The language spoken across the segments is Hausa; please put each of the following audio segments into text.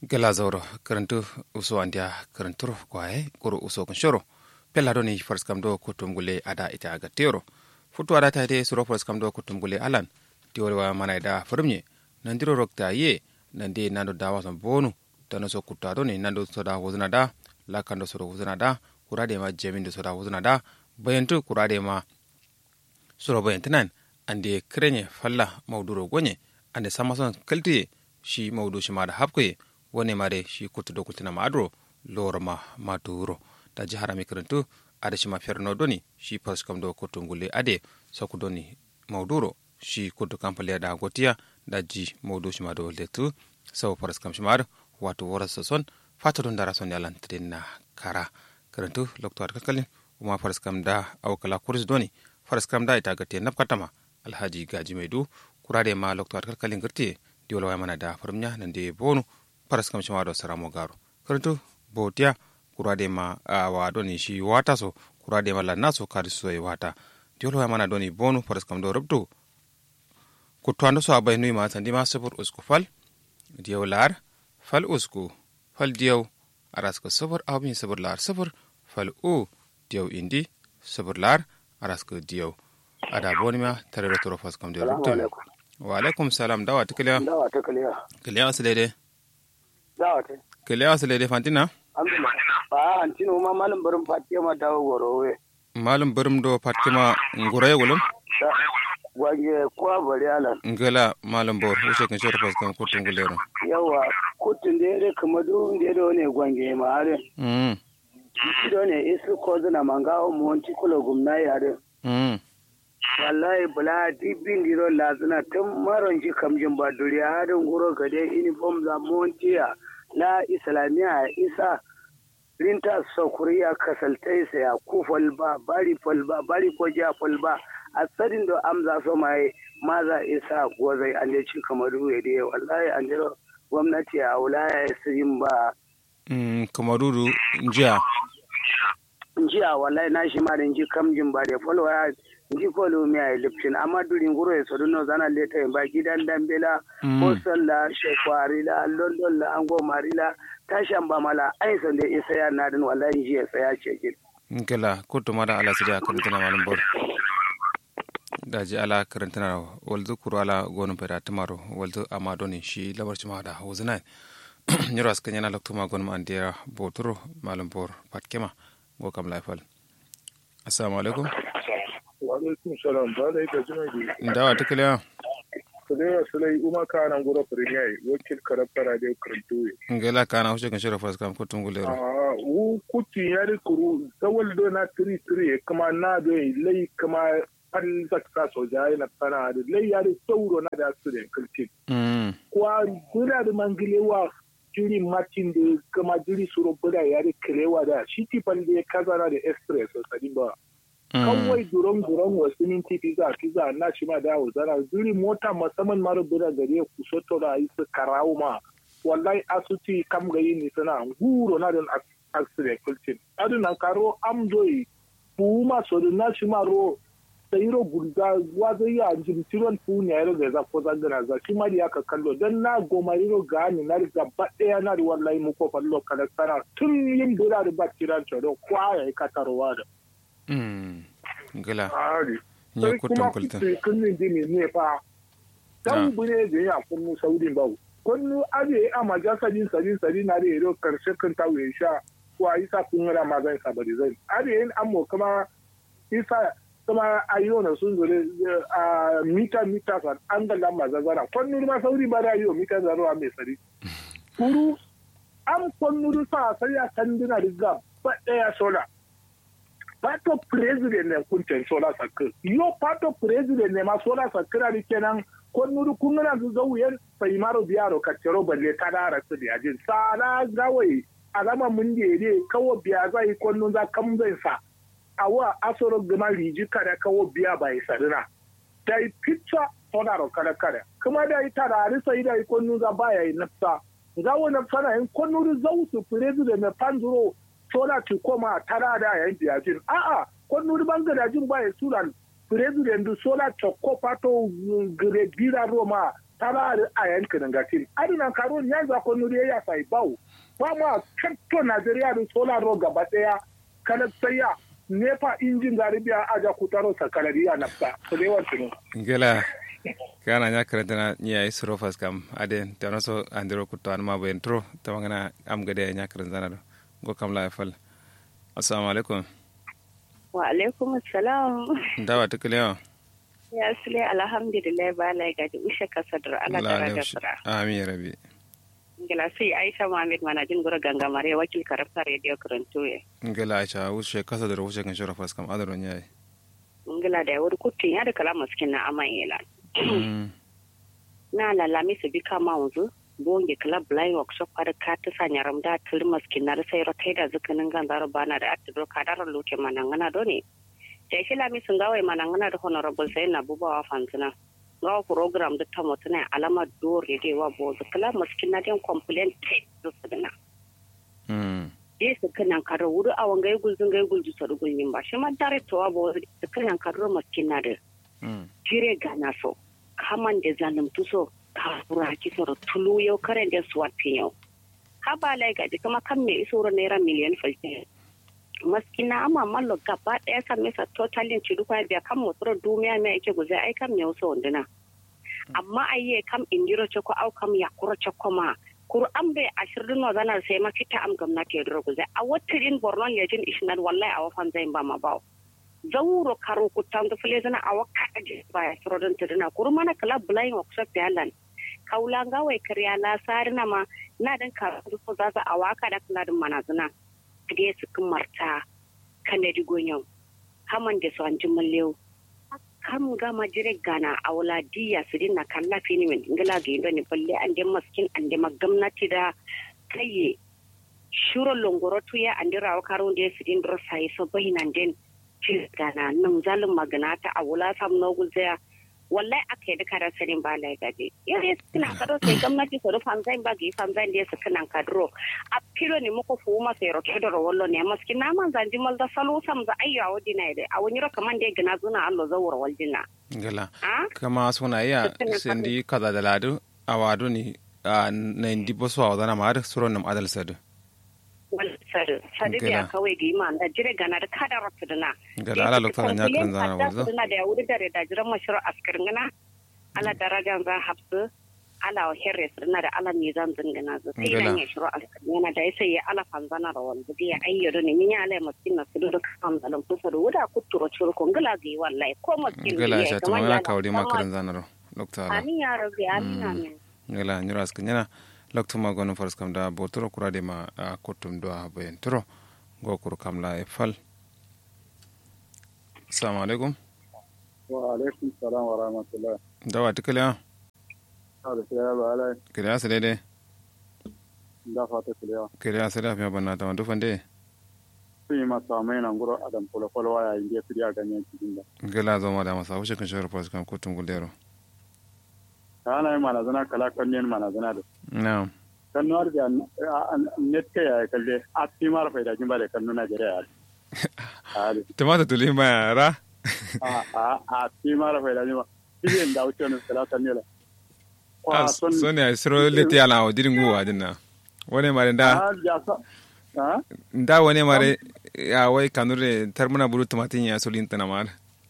gela zauro karantu uso andia karantur kwae kuru uso kunshoro pella doni fars kam do kutum gule ada ita aga tero futu ada ta de suro fars kam do kutum gule alan tiwol wa mana da firmye nandiro rokta ye nande nando dawa son bonu tano so kutta doni nando soda wuzna da lakando soda wuzna da kurade ma jemindo soda wuzna da bayantu kurade ma suro bayantinan ande krenye falla mauduro gonye ande samason kaltiye shi maudu shi ma da hapkoye wone mare shi kutu do kutina ma adro loro ma maturo da jihara mi karantu ada shi ma ferno doni shi pas kam do kutu ngule ade soku doni mauduro shi kutu kampale da gotiya da ji maudu shi ma do letu sau paras kam shi ma wato wara son fata don dara son yalan na kara karantu lokto kalkalin kuma faras kam da awkala kurs doni faras kam da ita gate napkatama alhaji gaji maidu kurade ma lokto kalkalin girte diola wa mana da farmnya nan de bonu paras kam shima do saramo garo karantu botiya kurade ma wa doni shi wata so kurade ma lanna so kadi so e wata diola wa mana doni bonu paras kam do rubtu kutwando so abay nui ma tandi ma sabur usku fal diyaw lar fal usku fal diyaw aras ko sabur abin sabur lar sabur fal u diyaw indi sabur lar aras ko diyaw ada boni ma tare da toro fas kam de rubtu wa alaikum salam dawa tikliya dawa ta kaliya kiliya wasu daidai dawa ta kiliya wasu daidai fantina a hantino ma malam barin fatiya ma dawo gorowe malum birim do fatima ngura ya gulum gwange kuwa bari alan ngala malum bor wuce kan shoro fas kam kutun gulero yawa kutun da yare kama du da yare ne gwange ma are mm do ne isu ko zana mangawo mu wanti kula gumna yare mm wallahi bula dibin diro lazina tun maron ji kamjin ba duriya harin guro gade uniform za montiya na islamiya isa rinta sokuriya kasaltai sa ya ku falba bari falba bari ko ja falba a tsarin da amza so mai maza isa gozai an je cin kamaru ya dai wallahi an jiro gwamnati a wulaya ya yin ba mm kamaruru njiya jiya wallahi na shi ma da ji kamjin ba da falwa ji kolo mi ay liptin amma durin guro e sodo no zana leta e ba gidan dambela ko salla shekwari la london la ango marila tashan ba mala ai san da isa ya nadin wallahi ji ya tsaya ce gid ngala kutu mada ala sidi karantana malum bor daji ala karantana walzu kuru ala gonu peda tamaro walzu ama doni shi labar cima da hawzina nyiro askan yana lokto ma gonu andira boturo malum bor patkema go kam laifal assalamu alaikum Wa'alaikun salam ba da ita jima bi. dawa tikliya Kulewa sulai uma kana gura premier wakil karafara da karantu. ngela kana wuce kan shoro fas kam kutun gulero Ah, wu kuti ya ri kuru zawal do na tiri tiri kama na do lai kama an zakka so jai na kana da lai ya ri sauro na da su da kalti. mm Kwa gura da mangilewa jiri matin da kama jiri suro bura ya ri kilewa da shi tifan da kaza na da express so sadin ba. kawai duron duron wasu minti pizza pizza na shi ma dawo zana zuri mota musamman mara bira gare ku soto da yi su karawo ma wallahi asuti kam gayi ni sana guro na don accident kultin adu nan karo am doyi fu ma so na shi ma ro sayiro gurga wazo ya jin tiron fu ne yaro da za ko zangana za shi ma ya ka kallo dan na gomariro ga ni na riga ba daya na da wallahi mu ko fallo kala sana tun yin bira da ba tiran to kwa ya ka tarwa da mm ngela Ari. nye sai kutun kuma kulta kuce kunnin jini ne fa dan bune da ya kunnu saudin ba kunnu aje a maja sadin sadin sadin na da yaro karshe kan ta wuya sha ko a isa kun ra ma zan sabari zan aje yin ammo kuma isa kuma ayo na sun zure a mita mita san an ga lamba zazara kunnu ma saudi ba da yo mita zaro a mai sari kuru am kunnu sa sai ya kandina riga ba daya sola pato president ne kunten sola sakir yo pato president ne ma sola sakira ni kenan ko nuru kungana zu zauyen sai maro biyaro kaccero balle ta dara su da yajin sala gawai alama mun de ne kawo biya zai ko nun za kam zai sa awa asoro gama riji kada kawo biya bai sarina dai picture sola ro kada kada kuma dai tarari sai dai ko nun za baya yi nafsa gawo nafsa na in ko nuru zau su president ne panzuro sola ki koma tara da yayin biyajin a'a ko nuri bangarajin ba ya suran president du sola chokko pato gre gira roma taba a yankin gatin adinan karo ya za ko nuri ya sai bawo ba ma kanto Najeriya da solar ro gaba daya kana saya nefa injin garibiya aja kutaro sakalariya nafta to dai wancin gela kana nya karanta na nya isro fas kam ade tano so andiro kutto an ma ben tro tawangana am gade nya karanta na go kam la fal assalamu alaikum wa alaikum assalam dawa tukule ya sule alhamdulillah ba la gaji ushe kasadar ala tara da sura amin rabi ngila sai aisha muhammad mana jin gura gangamare wakil karafta radio karantoye ngila aisha ushe kasadar ushe kan shura fas kam adaro nya ngila da wuri kutun ya da kala maskin na aman yela na lalami su bi kama wanzu bonge club blind workshop har ka ta sanya ramda tul maskin na sai rotai da zukanin ganzar bana da atiro kadar luke manangana doni da shi lami sun gawai manangana da honorable sai na bubawa fanzina gawa program da ta mutuna alama dore da wa bo zukala maskin na den complaint da su dina je su kanan karo wuri a wanga yi gulzun ga yi gulzu sa rugulmin ba shi ma dare to wa bo su kanan karo maskin na da jire gana so kaman da zalimtu so kafura ki soro tulu yau karen da suwat yau haba lai gaji kuma kan me iso naira miliyan falke maskina ama mallo gaba daya kan mesa totalin ci duka biya kan motsoro dumiya me ake guzai ai kan me wasu wanduna amma ayye kam indiro ce ko au kam ya kuro ce kuma kuru an bai ashirin no zanar sai ma fita am gwamnati ya duro guzai a watirin borno lejin ishinan wallahi a wafan zai ba ma bawo zawuro karo kutan da fule zana a wakka aje ba ya suro don tuduna kuru mana kala blind workshop ya lan kaula ga wai kariya la sarina ma na dan ka ko za a waka da kula din manazuna kide su kun marta kanadi gonyon haman da su an ji mallew kam gama jire gana a wala diya su dinna kalla fini min ngala ga indo ni balle an de maskin an de gwamnati da kaye shuro longoro tuya an dira wa karo da su din dro sai so bahinan den ci gana nan zalin magana ta a wala sam no guzaya wallahi aka yi duka sanin ba lai gaje yau ya suna kado sai gwamnati su rufan zai ba ga ifan zai da su kanan kadro a filo ne muku fu ma sai roke da wallo ne maski na man zanji mal da salo sam za ayya wadi na da a wani roka man da gina zuna allo zawar waljina gala kama suna iya sendi kaza da ladu a wadu ni na indi bosu a wadana ma har suron nam adal sadu sadu sadu biya kawai ga ima da jire gana da kada rata dana gala ala lokta nya kan zana warzo dana da wuri da da jiran mashru askar ngana ala darajan za hafsu ala herre dana da ala ne zan zingana zo sai nan ya shiro askar ngana da sai ya ala fanzana da wanzu biya ayyo ne min ya ala maskin na su da kan zalan kusa da wuda kuturo churu ko ngala ga wallahi ko maskin gala sha to mana kawri makarin zana ro lokta ala amin ya rabbi amin amin gala nyura askar nyana loktuma gono faras kam da botoro kurade ma a kottum do a boyen toro gokuru kam la e fal assalamu alaikum wa alaikum salam wa rahmatullah dawa tikale a ada saya ba alai kire a sede de da fata kuliya kire a sede afia banna tama dufande sun yi masa mai nan guro adam polo polo waya inda su ya ganyen cikin da gela zo ma da masa wuce kan shawar faras kam kottum guldero kana yi manazana kala kanyen manazana da na'am kan nuwar da net ka ya kalle a fi mara faida jin ba da kan nuna jere ya tamata tuli ma ra a a a fi mara faida jin ba ibe da wuce ne kala kan ne la so ne siro leti ala o dirin guwa dinna wone mare da da wone mare ya wai kanure tarmuna buru tumatin ya solin tana mar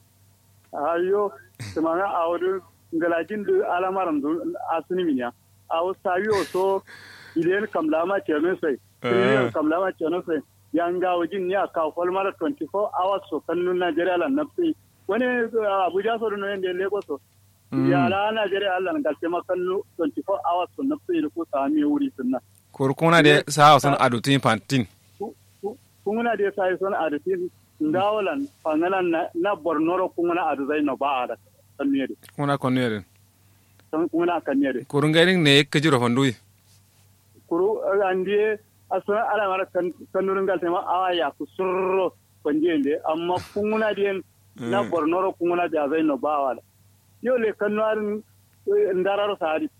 ayo tumana a wurin galajin da alamaran asini minya a sabi so ilen kamlama cheno sai ilen kamlama cheno sai yanga wajin ya ka mara 24 hours so kannu Nigeria lan nafsi wani Abuja so no yende Lagos so ya la Nigeria Allah ga ce makannu 24 hours so nafsi ko sami wuri sunna kurkuna de sa son adutin pantin kunguna de sa son adutin ndawalan pangalan na bornoro kunguna adu zai no ba ada kannuyede kuna kannuyede kuna kannuyede kuru ngairin ne ka jiro fandui kuru andie asuna ala mara kannurun gal tema awa ya ku surro konjende amma kunguna dien na bornoro kunguna da zai no bawa yo le kannuarin ndararo sadi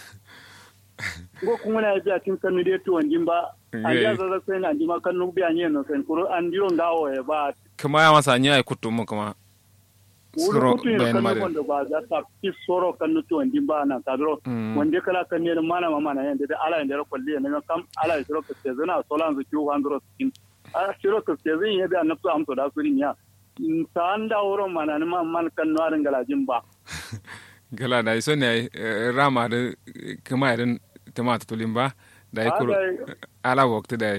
go kunguna ya biya tin kannu de to wanjin ba anja zaza sai na ndima kannu biya nye no sen kuru andiro ngawo e ba kama ya masa nya ai kutu mu kama Suro kutu bayan kan mare. wanda ba za ta fi soro kan nutu wanda ba na kadro Mm. wanda kala kan ne mana mama na yanda da ala yanda kwalli ne kam ala ya soro ka ce zana solan zu kiwo handro skin a soro ka ce zan yada na su amso da su ya ta anda wuro mana ne man man kan no arin galajin ba gala da iso ne eh, rama da kuma irin tamata tulin ba da ya kuro ala wakti da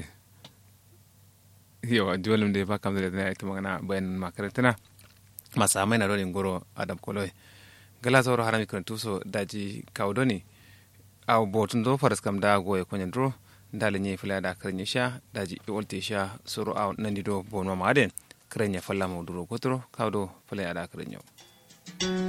yawa jolum da ba kam da na ita magana bayan makarantana masa mai na dole goro adam koloi gala sauro harami kan tuso daji kaudoni a botun do faras kam da goye konyen dro dalin ye fila da karnya sha daji wolte sha suru a nandi do bonwa maden karnya falla mo duro kotro kawdo fila da karnya